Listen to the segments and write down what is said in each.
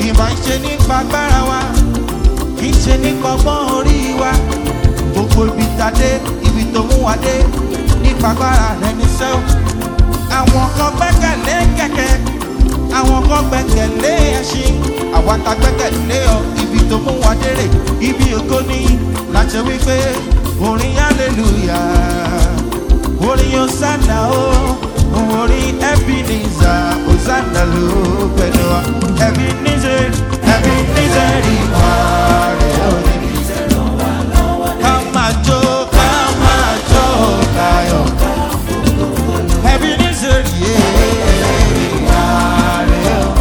ìmọ̀ ń ṣe nípa agbára wa kì í ṣe nípa ọgbọ́n orí wa gbogbo ibi tàdé ibi tó mú wa dé nípa agbára rẹ ní sẹ́wọ̀n àwọn kan gbẹ́kẹ̀lé kẹ̀kẹ́ àwọn kan gbẹ́kẹ̀lé ẹṣin àwa ta gbẹ́kẹ̀lé ọ ibi tó mú wa dérè ibi ògo ní láti wípé orin hallelujah orin hosanna o orin ebenezer hosanna ló pẹ̀lú wa ebenezer ebenezer ìwà rẹ̀ ò ní. ká máa jó ká máa jó láyọ̀ ebenezer yé ìwà rẹ̀ ò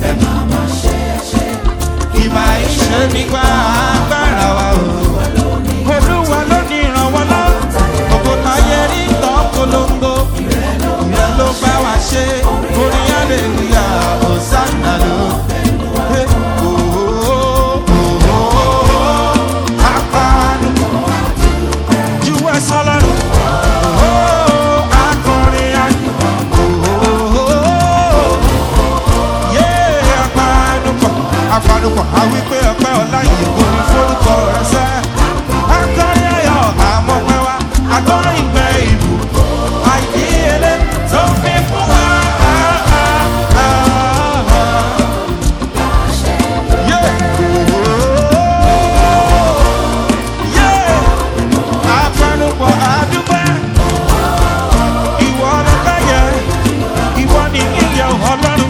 ìmọ̀ ìṣe nípa agbára wa o. olúwa ló ní ìrànwọ́ náà òkò táyé rí tán polongo ìrẹ́ ló bá wa ṣe orin aleluya hosanna ló. Eh, oh, oh, oh, oh, apanu ju ẹsọ lọrùn Oh, akọrin ayé Oh, oh, oh, yé apanupọ̀ apanupọ̀ àwí pé ọpẹ́ ọlá yìí kò ní forúkọ rẹ sẹ́. akọrin ayọ̀ àmọ́pẹ́ wa akọrin ìgbẹ́ ìlú àìdíyelé tó fi fún wa. Yé! Yé! Apanupọ̀ àdúpẹ́ ìwọ ọlọ́pẹ́ yẹ ìwọ ni ìyẹ̀ ọlọ́run.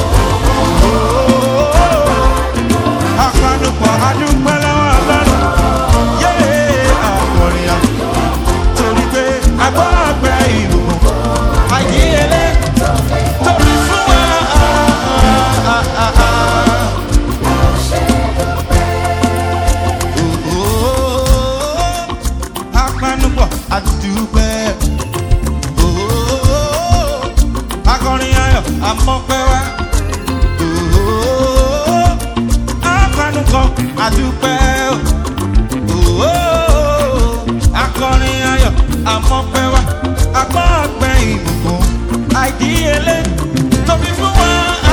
Apanupọ̀ adúpẹ́ lọ́wọ́ ọlọ́run. Yé àkọrin à. Torí pé agbọ́ ọgbẹ́ ìbùkún. Àyíyelé tóbi fún wa. Apanupọ̀ adúpẹ́. Akọrin ayọ̀ amọ́pẹ́ wá akọnukọ adúpẹ́ o akọrin ayọ̀ amọ́pẹ́ wa agbọ́ ọgbẹ́ ìbùkún àìdíyelé tóbi fún wa.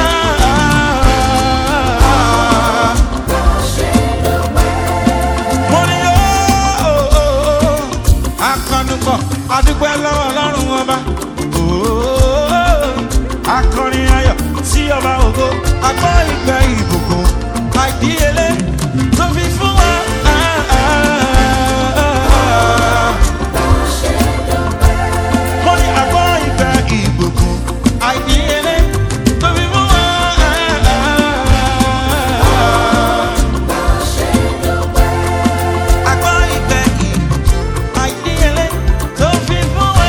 mo ní o akọnukọ adúpẹ́ lọ́wọ́ ọlọ́run ọba akọrin ayọ̀ sí ọba ògo agbọ́ ìgbẹ́ ìbùkún àìdíyelé tó fi fún wa. mo ní agbọ́ ìgbẹ́ ìbùkún àìdíyelé tó fi fún wa. Agbọ́ ìgbẹ́ ìbùkún àìdíyelé tó fi fún wa.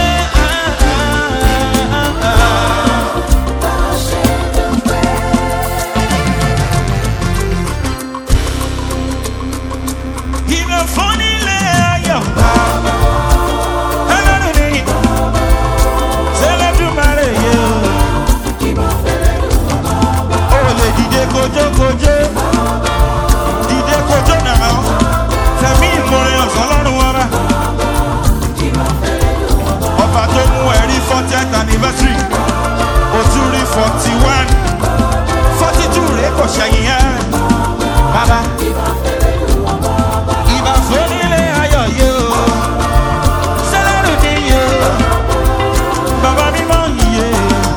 Ìbẹ̀ fún nílé ayọ̀. Ẹlọ́run ni Sẹ́lẹ̀dùmarè yé o. O lè dìde kojókojó. Dìde kojó nàá. Fẹ̀mí ìmorin ọ̀sán lọ́rùn wọn bá. Ọba tó mú ẹ̀rí fortieth anniversary. O tún rí forty one. Forty two rèé kò ṣẹ̀yìn ẹ̀. Bàbá ìbà fúnilé ayọ̀ yé o sẹ́lẹ̀rù ni yé o bàbá mímọ́ yé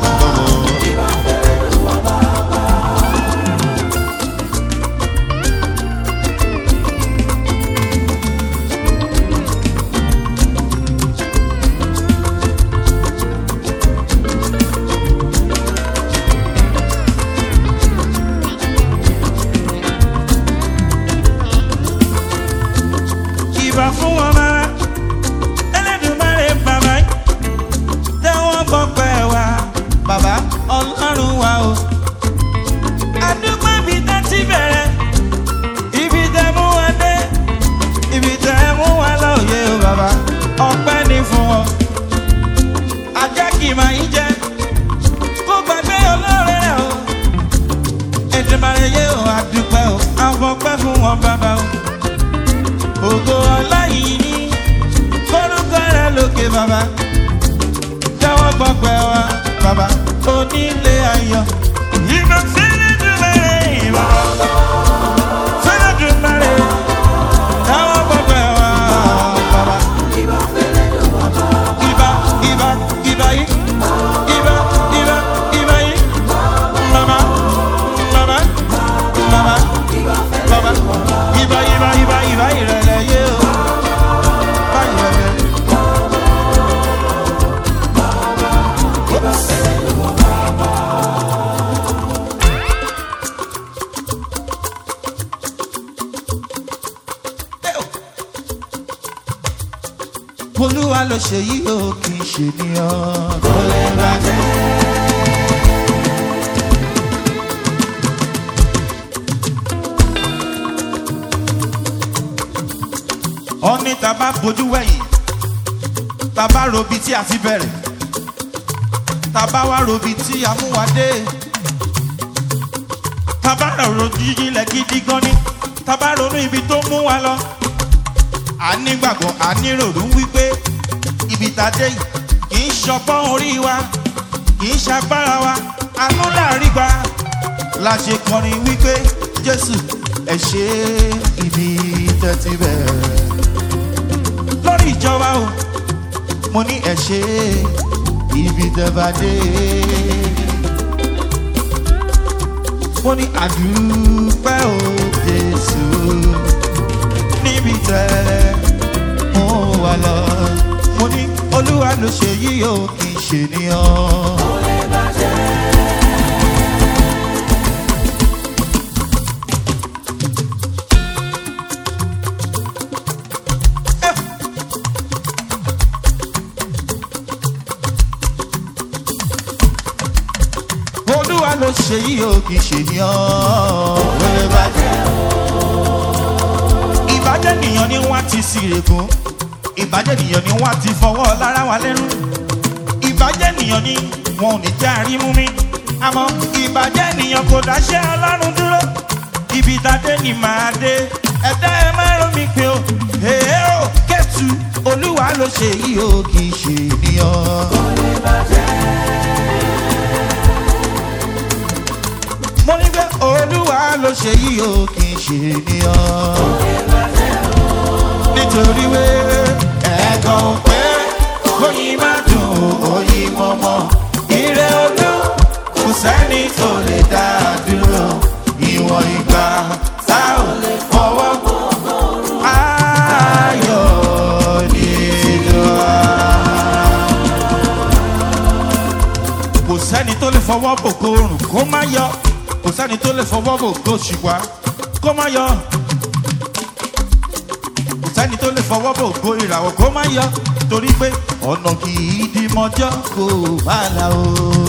ìbà fún wọn máa ẹlẹ́dùnmáre bàbá tẹ́wọ́n gbọ́ pẹ́ wá bàbá ọlọ́run wa o. àdúgbò ibi tẹ́ ti bẹ̀rẹ̀ ibi tẹ́ mú wa dé ibi tẹ́ mú wa lóye o bàbá ọpẹ́ ní fún wọn. ajá kì máa ń jẹ kó gbàgbé olóore rẹ o. ẹ̀dùnmáre yé o àdúpẹ́ o àfọ̀pẹ́ fún wọn bàbá o ògo ọláyìí forúkọ rẹ lókè bàbá jáwọ́ gbọ́pẹ́ wa bàbá onílé ayọ̀ ìgbà sílẹ̀ tó bẹ̀rẹ̀ ìbọn. olúwa ló ṣe yí o kì í ṣe níyàn kò lè bàjẹ́. ọ̀ní tá a bá bojú wẹ̀yìn tá a bá robi tí a ti bẹ̀rẹ̀ tá a bá wá robi tí a mú wa dé tá a bá rọ̀rọ̀ jíjílẹ̀ gidi gan ni tá a bá ronú ibi tó mú wa lọ a nígbàgbọ́ a níròrò wípé ibi tá a dé yìí kì í ṣọpọ́n orí wa kì í ṣagbára wa àánú láàrin gba la ṣe kọrin wípé jésù ẹ ṣe ibi tẹ́tí bẹ̀rẹ̀ lórí ìjọba o mo ní ẹ ṣe ibi tẹ́ bá dé mo ní àdúpẹ́ o jésù níbi tẹ́ mo wà lọ mo ní olúwa ló ṣe yí o kì í ṣe níyàn. olúwa ló ṣe yí o kì í ṣe níyàn. wọlé bàjẹ́ ìbàjẹ́ nìyàn ni wọ́n ti sírègùn ìbàjẹ́ nìyàn ni wọ́n ti fọwọ́ lára wa lẹ́rú ìbàjẹ́ nìyàn ni wọn ò ní já rí mú mi àmọ́ ìbàjẹ́ nìyàn kò dáṣẹ́ ọlọ́run dúró ibi ìdádé ni màá dé ẹ̀dá ẹ má rò mí pé o èé o kẹ́tù olúwa ló ṣe yí o kì í ṣe níyàn. mo ní pé olúwa ló ṣe yí o kì í ṣe níyàn nítorí wé ẹ̀gàn pé oyin má dùn oyin mọ́mọ́ ire olú kò sẹ́ni tó lè dá a dúró ìwọ̀n ìgbà tá ò lè fọwọ́ ayọ̀ nínú wa. kò sẹ́ni tó lè fọwọ́ bò kó rùn kó má yọ kò sẹ́ni tó lè fọwọ́ bò kó ṣùgbà kó má yọ kò sẹ́ni tó lè fọwọ́ bò kó ìràwọ̀ kó má yọ torí pé ọ̀nà kì í di mọ́jọ́ kó má la o.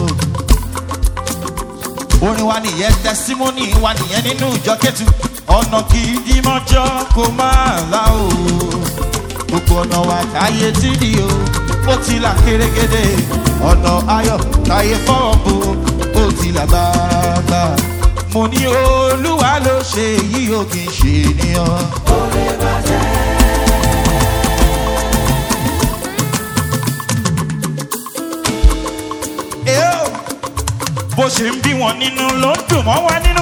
orin wa nìyẹn tẹsímọ́nì wa nìyẹn nínú ìjọ kẹ́tù ọ̀nà kì í di mọ́jọ́ kó má la o. gbogbo ọ̀nà wa táyé tí di o ó ti là kérégédé ọ̀nà ayọ̀ táyé fọ́ọ̀ bò ó ti là gbàgbà. mo ní olúwa ló ṣe èyí ò kì í ṣe ènìyàn. Èó, bó ṣe ń bí wọn nínú ló ń dùn mọ́ wa nínú.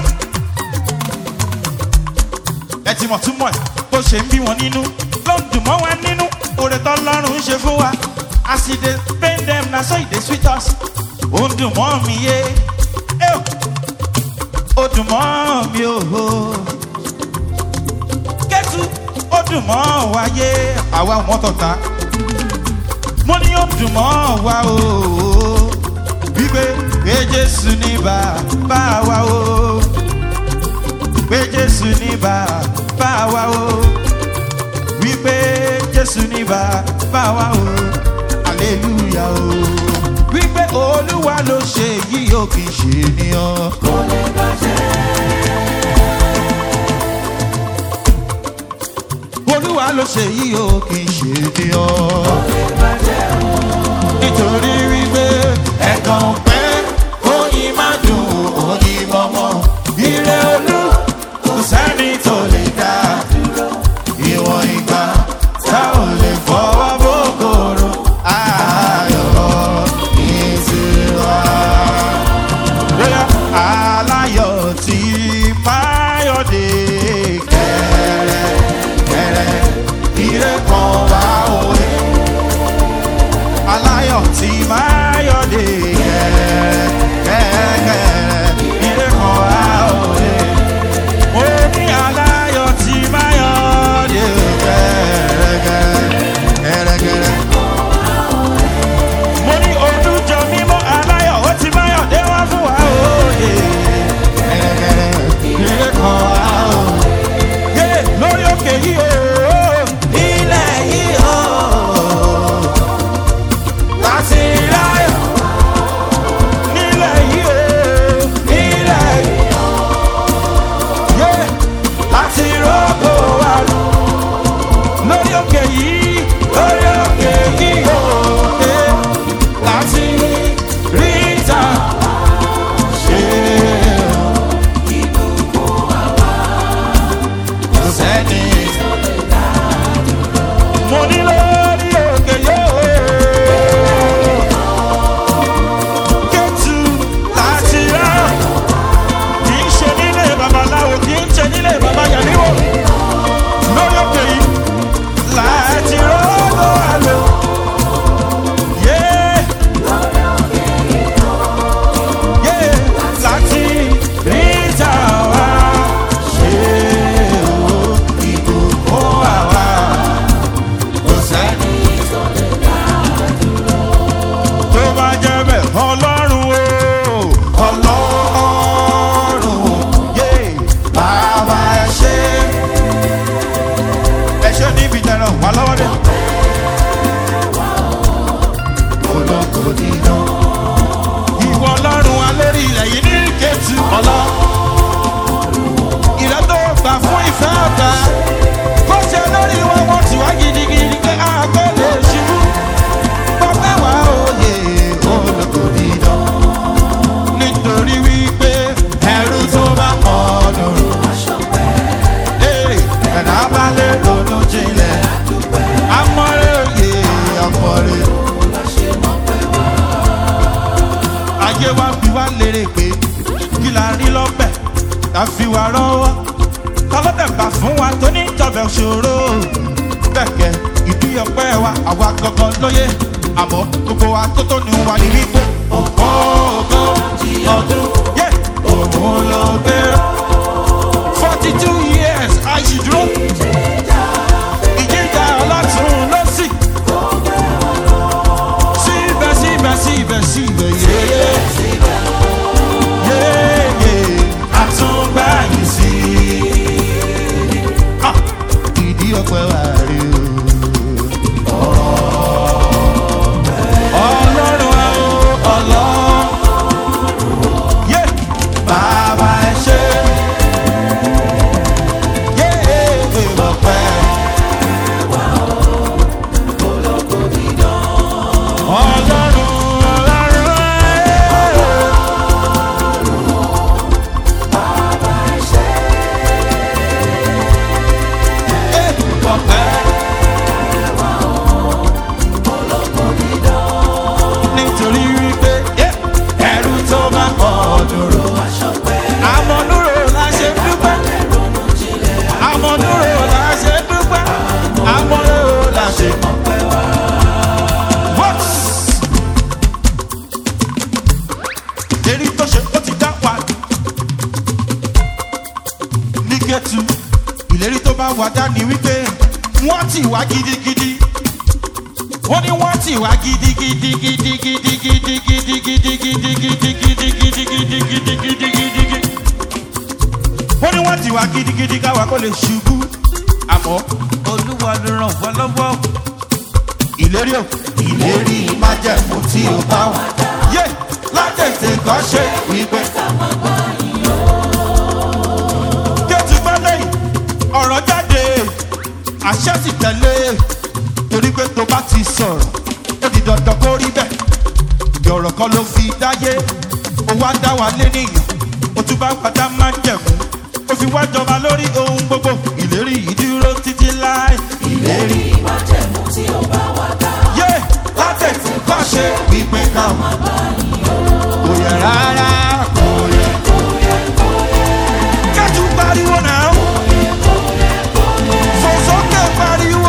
ẹ ti mọ̀ túmọ̀ ẹ̀ bó ṣe ń bí wọn nínú ló ń dùn mọ́ wa nínú. oore tó lọ́rùn ń ṣe fún wa as e dey pain dem na so e dey sweet us. ó ń dùn mọ́ mi yé Èó, ó dùn mọ́ mi ò hó. kẹ́tù ó dùn mọ́ wa yé àwa ò mọ́tò ta mo ní ó dùn mọ́ wa o wípé pé jésù ní bàbá wa o pé jésù ní bàbá wa o wípé jésù ní bàbá wa o aleluya o wípé olúwa ló ṣe yìí ó kì í ṣe ènìyàn. olúwa ló ṣe yìí ó kì í ṣe ènìyàn nítorí wípé ẹ̀gàn pẹ́ oyin má dùn oyin mọ́mọ́ ire olú kò sẹ́ni tó lè dá ìwọ̀n ìgbà tá ò lè fọwọ́ bókòrò ayọ̀ ìtura. Bóyá aláyọ̀ tí máyọ̀dé kẹ̀rẹ̀ kẹ̀rẹ̀ ire kan wá òwe aláyọ̀ tí máa yọ̀dé kẹ̀kẹ́kẹ́ ilé kan wá òde. mo ní aláyọ̀ tí máa yọ̀dé kẹ̀kẹ́kẹ́. mo ní olùjọ mímọ́ aláyọ̀ ó ti máa yọ̀dé wá fún wa òde. ilé kan wá òde. rí lọ́bẹ̀ tá a fi wà rọ́wọ́ ta ló dẹ̀ bá fún wa tó ní ìjọba ṣòro bẹ́ẹ̀kẹ́ ìdí ọpẹ́ wa àwa gangan lóye àmọ́ gbogbo wa tó tó ní wa ní wípé ògbó ògbó ọdún yé òun ló gbé forty two years àìsídúró ìjíjà ọlọ́tún lọ́sì síbẹ̀ síbẹ̀ síbẹ̀ síbẹ̀ yéyé yéyé àtúngbà yìí sí Ah, ìdí ọpẹ́ wa rí o. Ọlọ́run wa o, ọlọ́run. Yé, bàbá ẹ ṣé. Yé, ọpẹ́. Ọlọ́run, ọlọ́run ẹ. Yé, ọpẹ́. nítorí wípé yé, ẹrú tó bá kọ dúró. àmọ̀dúró la ṣe dúpẹ́. àmọ̀dúró la ṣe dúpẹ́. àmọ̀dúró la ṣe. What? èrí tó ṣe ó ti dá wa. ní gẹ̀tù ìlérí tó bá wà dání wípé wọ́n ti wá gidigidi wọ́n ní wọ́n ti wá gidigidi gidigidi gidigidi gidigidi gidigidi gidigidi gidigidi gidigidi. wọ́n ní wọ́n ti wá gidigidi káwa kó lè ṣubú àmọ́ olúwa ló ràn wọ́n lọ́wọ́. ìlérí o ìlérí májẹ̀mú tí o bá wà. yé látẹ̀tẹ̀ kan ṣe wípé. kẹ́tù gbọ́dọ̀ yìí ọ̀rọ̀ jáde àṣẹ sì tẹ̀lé torí pé tó bá ti sọ̀rọ̀ ó di dandan kó rí bẹ́ẹ̀ ìyọ̀rọ̀ kan ló fi dáyé ó wá dá wa lé nìyàn ó tún bá padà máa ń jẹ̀kú ó fi wá jọba lórí ohun gbogbo ìlérí yìí dúró títí láì ìlérí májẹ̀mú tí ó bá wà dá. yé látẹ̀tì kọ́ ṣe wípé káwọn kò yẹ rárá kò yẹ kẹ́tù pariwo náà fòsókè pariwo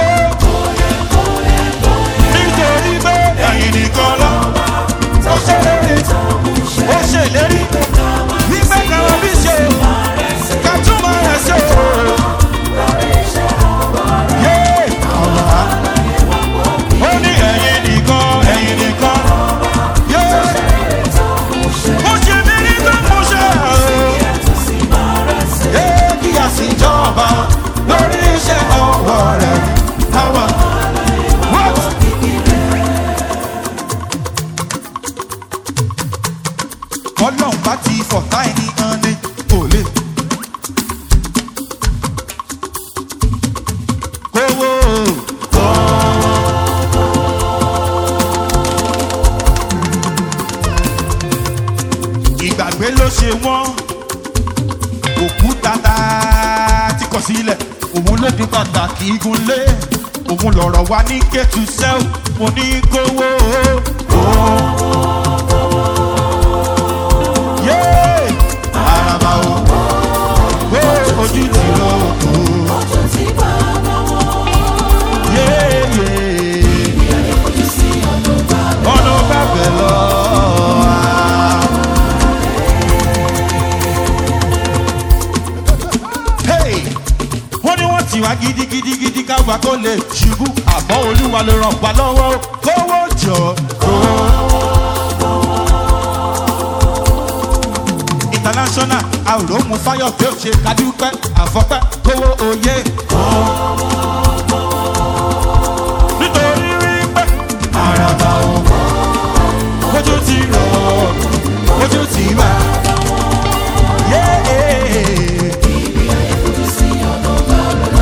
nítorí pé ẹ̀yìn nìkan lọ ó ṣèlérí ó ṣèlérí wípé káwọn bí ṣe ká túmọ̀ rẹ̀ ṣe o. Yé! ó ní ẹ̀yìn nìkan ẹ̀yìn nìkan yé! mo ṣe mí ní tó mo ṣe o. Yé! kí a sì jọba lórí iṣẹ́ ọwọ́ rẹ̀ àwọn. What? ọlọ́run bá ti fọ̀tá ẹni hàn ní kò lè. kówó ìgbàgbé ló ṣe wọ́n òkúta tá a ti kọ̀ sílẹ̀ òun ló di pàtàkì igunlé òun lọ̀rọ̀ wa ní kẹ́tù sẹ́ọ̀ mo ní kówó. Yé! Àràbà o, ó ojú ti lọ òkú. Ojú tí bá lọ́wọ́. Yé! Yé! Ojú sí ọdún bá lọ. ọ̀nà bàbẹ̀ lọ. Hey! wọ́n ní wọ́n ti wá gidigidigidi káwa kó lè ṣubú àmọ́ olúwa ló ràn wá lọ́wọ́ kówó jọ kówó. international àròmù fáyọ̀ pé ó ṣe kádúpẹ́ àfọ́pẹ́ kówó oyè. nítorí wípé àràbà òkú ojú ti rọ̀ ojú ti wà. Ojú sí ọdún bá lọ.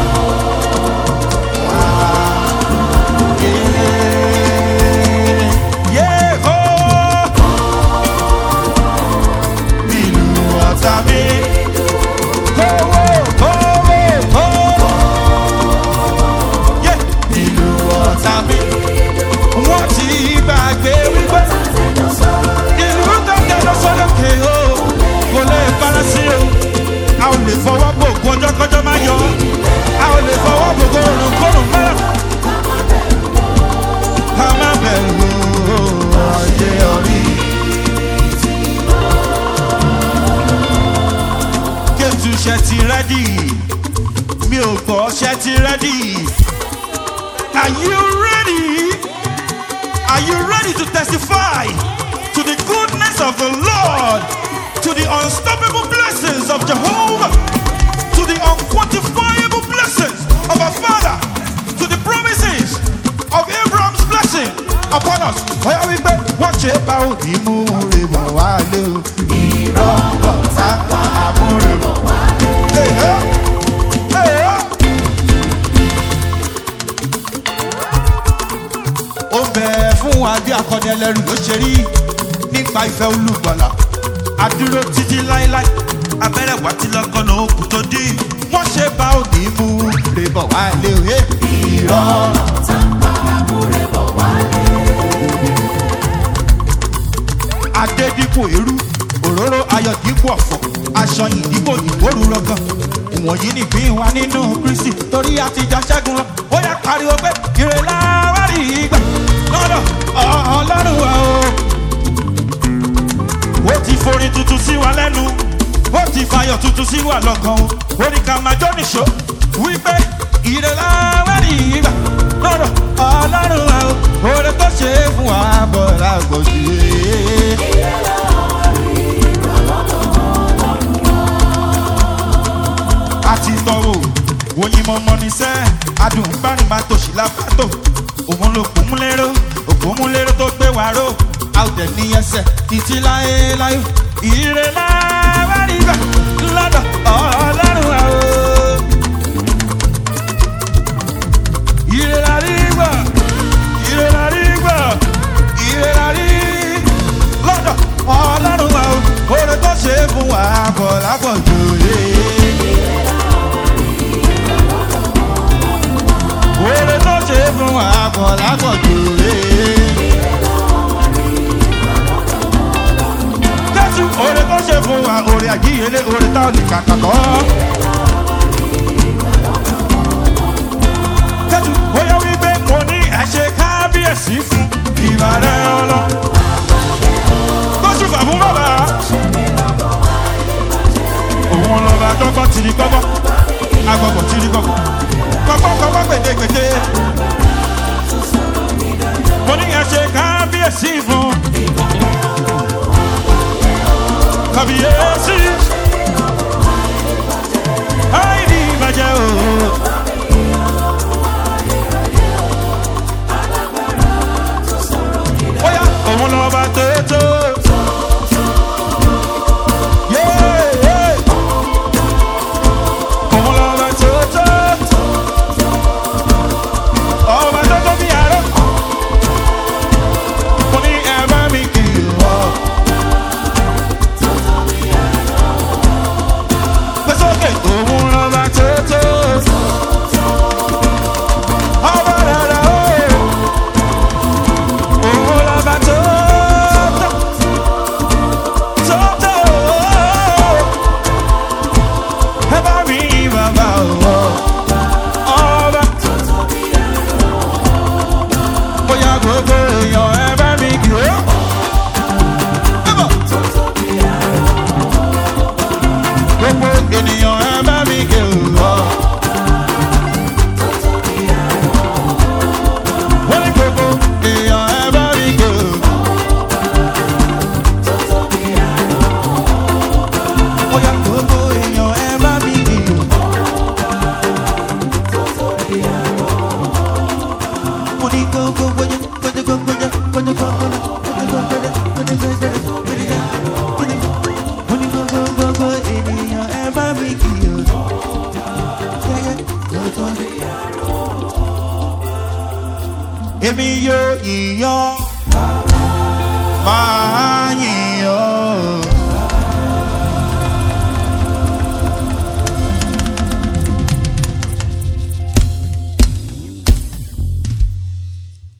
Ìlú ọ̀tá mi. Kówó, kówó, kówó. Yeah. Ìlú ọ̀tá mi. Wọ́n ti gbàgbé wípé Àtẹ̀jọ́ sọ̀rọ̀. ìlú tó kẹ́lọ́ sọ́dọ̀kẹ́ o. ṣe ti rẹ́dì mi ò gbọ́ ṣe ti rẹ́dì are you ready are you ready to testify to the goodness of the lord to the unstoppable blessings of jehovah to the unquantifiable blessings of our father to the promises of abraham's blessing upon us ọ̀yá wípé wọ́n ṣe bá òní mú rè bọ̀ wá lé o ìrọ̀bọ̀ sápá àmúrè bọ̀ wá lé o. ó bẹ̀ fún wa bí akọni ẹlẹ́rù ló ṣe rí nípa ìfẹ́ olùgbọ̀là adúró títí láéláé abẹ́rẹ́ wá tí lọ́kànnà òkú tó dí wọ́n ṣe bá òní mú rè bọ̀ wá lé o. ìrọ̀bọ̀. adé dípò eérú òróró ayọ̀ dípò ọ̀fọ̀ aṣọ yìí dípò ìgbóru rọgàn ìwọ̀nyí nìpín wa nínú kristi torí àtijọ́ ṣẹ́gun lọ ó yẹ pariwo pé ìrẹ̀lá wà rí ìgbà lọ́dọ̀ ọlọ́run wa o. ó ti forin tuntun sí wa lẹ́nu ó ti fayọ̀ tuntun sí wa lọ́kàn o ó ní ká máa jó nìṣó wípé ìrẹ̀lá wà rí ìgbà lọ́dọ̀ ọlọ́run wa o. oore tó ṣe é fún wa bọ̀ lágbòdì. àti tọrọ oyin mọmọ ní sẹ adùn bárin máa tòṣì lápátó òun ló kún mú lérò òkú mú lérò tó gbé wá ró a ò dẹ̀ ní ẹsẹ̀ títí láyé láyé ìrè láwárí gbà lọ́dọ̀ ọlọ́run wa o. ìrè lárí gbà ìrè lárí gbà ìrè lárí lọ́dọ̀ ọlọ́run wa o. oore tó ṣe é fún wa kọ̀ lápọ̀jù yé. Oore tó ṣe é fún wa kọ̀ lápọ̀jù rè. Jésù oore tó ṣe fún wa oore àjíyèlé oore táwọn lè kàkà kọ́. Jésù bóyá wípé mo ní ẹ̀ṣẹ̀ kábíyèsí fún ìbàdàn ọlọ́. Kóṣù fàbún bàbá. Òun lọ́ba dọ́gbọ́n tìrí gbọ́gbọ́. Agbọ̀gbọ̀ tìrí gbọ́gbọ́ kọ́kọ́kọ́kọ́ gbèdégbèdé. mo ní ẹ ṣe kábíyèsí fún. kábíyèsí. àìní ìbàjẹ́ o. bóyá òun lọ bá tóótó. Yeah, yeah. Òun lọ bá tóótó ọba tó tó bí àárọ̀. mo ní ẹ bá mi kì í wọ. gbèsòkè òun lọ́ba tó tó. ọba rárá o. òun lọ́ba tó tó. tó tó. ẹ bá mi bàbá o. ọba. bóyá gbogbo èèyàn ẹ bá mi kì ó. gbogbo ènìyàn ẹ bá mi kì ó. wọ́n ní gbogbo èèyàn ẹ bá mi kì ó. bóyá gbogbo èèyàn ẹ bá mi kì ó. mo ní gbogbo gbogbo gbogbo gbogbo gbogbo gbogbo mo ní gbogbo gbogbo ènìyàn ẹ bá mi kì í o. èmi yóò yíyan máa yìn